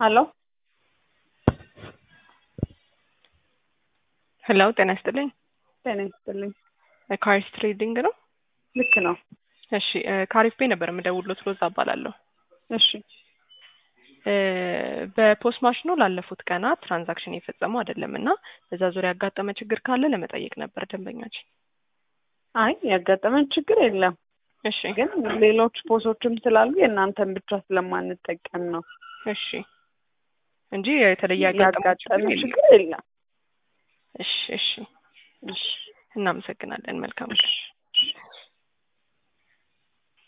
ሄሎ ሄሎ ጤና ይስጥልኝ። ጤና ይስጥልኝ። ካሪስ ትሬዲንግ ነው? ልክ ነው። እሺ ካሪፍ ቤ ነበር የምደውልዎት። ሮዛ እባላለሁ። እሺ እ በፖስት ማሽኑ ላለፉት ቀናት ትራንዛክሽን የፈጸሙ አይደለም እና በዛ ዙሪያ ያጋጠመ ችግር ካለ ለመጠየቅ ነበር ደንበኛችን። አይ ያጋጠመን ችግር የለም፣ እሺ ግን ሌሎች ፖሶችም ስላሉ የእናንተን ብቻ ስለማንጠቀም ነው። እሺ እንጂ የተለየ ያጋጠመ ያጋጠመ ችግር ችግር የለም። የለም። እሺ እሺ እሺ እናመሰግናለን። መልካም ቀን። እሺ